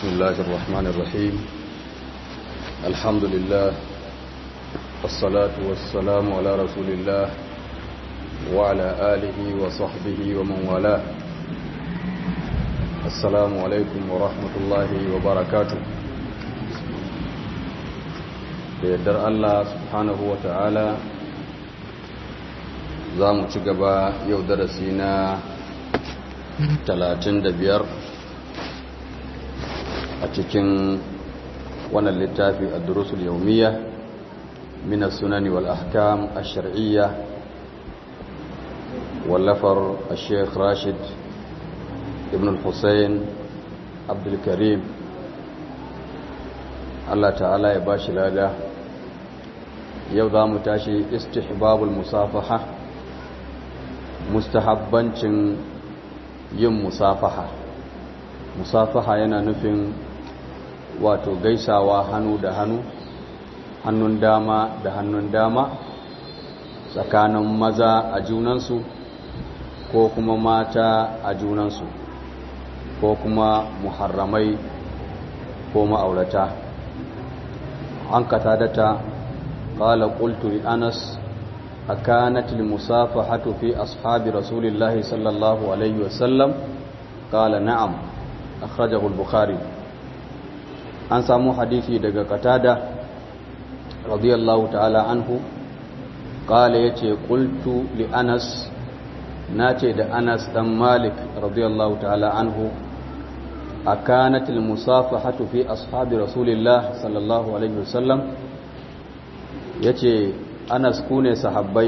بسم الله الرحمن الرحيم الحمد لله والصلاة والسلام على رسول الله وعلى آله وصحبه ومن والاه السلام عليكم ورحمة الله وبركاته بيدر الله سبحانه وتعالى za mu ci gaba yau darasi na 35 a cikin wannan littafi a durusul yaumiya min sunani wal ahkam ash-shar'iyya wallafar al-sheikh rashid ibn al-husayn abdul karim Allah ta'ala ya bashi lada yau za mu tashi istihbabul musafaha mustahabbancin yin musafaha musafaha yana nufin wato gaisawa hannu da hannu hannun dama da hannun dama tsakanin maza a junansu ko kuma mata a junansu ko kuma muharramai ko ma'aurata an kata data ƙala ƙulturi anas أكانت المصافحة في أصحاب رسول الله صلى الله عليه وسلم قال نعم أخرجه البخاري an samu hadisi daga katada radiyallahu ta'ala anhu qala yace qultu li anas nace da anas dan malik radiyallahu ta'ala anhu akanat al musafahatu fi ashabi rasulillah sallallahu alaihi wasallam yace anas ku ne sahabbai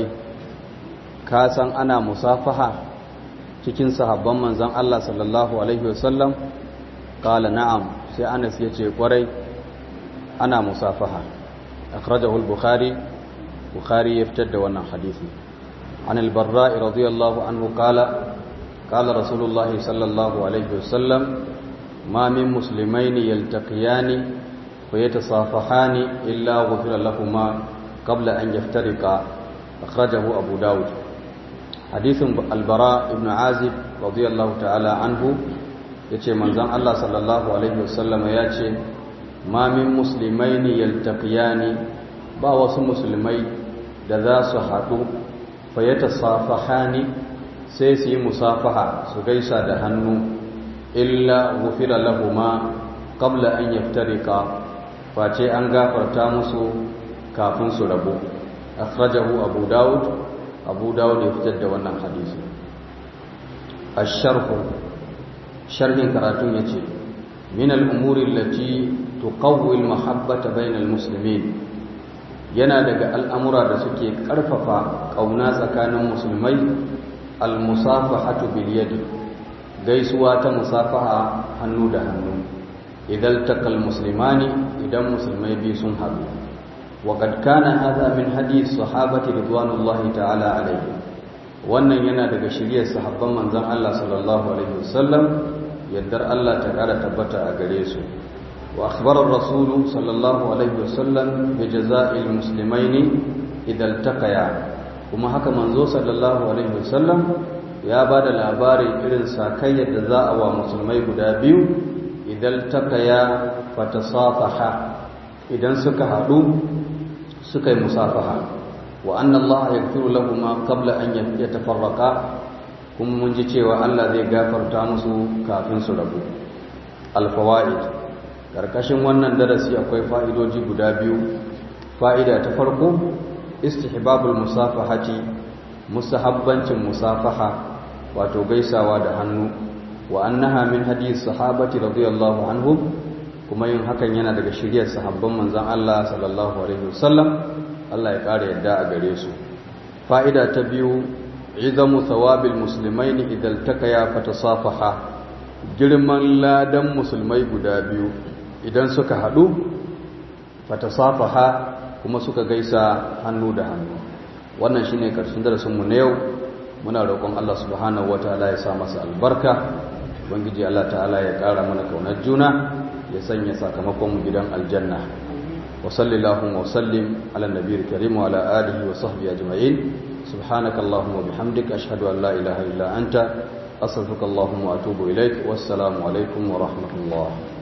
ka san ana musafaha cikin sahabban manzon Allah sallallahu alaihi wasallam qala na'am sai anas yace kwarai ana musafaha akhrajahu al-bukhari bukhari ya fitar da wannan hadisi an al-barra radiyallahu anhu qala qala rasulullah sallallahu alaihi wasallam ma min muslimaini yaltaqiyani fayatasafahani illa ghufira lahumu قبل أن يفترقا أخرجه أبو داود حديث البراء ابن عازب رضي الله تعالى عنه yace manzon Allah sallallahu alaihi wasallam ya ce ma min muslimaini yaltaqiyani ba wasu musulmai da za su haɗu fa yatasafahani sai su yi musafaha su gaisa da hannu illa ghufira lahumu qabla an yaftariqa face an gafarta musu kafin su rabu akhrajahu abu daud abu daud ya fitar da wannan hadisi ash-sharh sharhin karatun yace min al-umuri allati tuqawwi al-mahabbata bayna al-muslimin yana daga al'amura da suke karfafa kauna tsakanin musulmai al-musafahatu bil yad gaisuwa ta musafaha hannu da hannu idan takal muslimani idan musulmai biyu sun haɗu وقد كان هذا من حديث صحابة رضوان الله تعالى عليهم wannan yana daga shiryar sahabban manzon Allah sallallahu alaihi wasallam yaddar Allah ta kara tabbata a gare su wa akhbara ar-rasul sallallahu alaihi wasallam bi jaza'il muslimaini idan taqaya kuma haka manzo sallallahu alaihi wasallam ya bada labarin irin sakayyar da za a wa musulmai guda biyu idan taqaya fatasafaha idan suka haɗu suka yi musafaha wa anna Allah yaghfiru lahum qabla an yatafarraqa kuma mun ji cewa Allah zai gafarta musu kafin su rabu al-fawaid karkashin wannan darasi akwai fa'idoji guda biyu fa'ida ta farko istihbabul musafahati musahabbancin musafaha wato gaisawa da hannu wa annaha min hadith sahabati radiyallahu anhum kuma yin hakan yana daga shiryar sahabban manzan Allah sallallahu alaihi wasallam Allah ya ƙara yadda a gare su fa'ida ta biyu izamu thawabil muslimaini idan takaya fatasafaha girman ladan musulmai guda biyu idan suka haɗu fatasafaha kuma suka gaisa hannu da hannu wannan shine karshen darasin mu na yau muna roƙon Allah subhanahu wataala ya sa masa albarka ubangiji Allah ta'ala ya ƙara mana kaunar juna ya sanya sakamakon mu gidan aljanna wa sallallahu wa sallim ala nabiyil karim wa ala alihi wa sahbihi ajma'in subhanaka allahumma wa bihamdika ashhadu an la ilaha illa anta astaghfiruka allahumma wa atubu ilaik wassalamu alaikum wa rahmatullah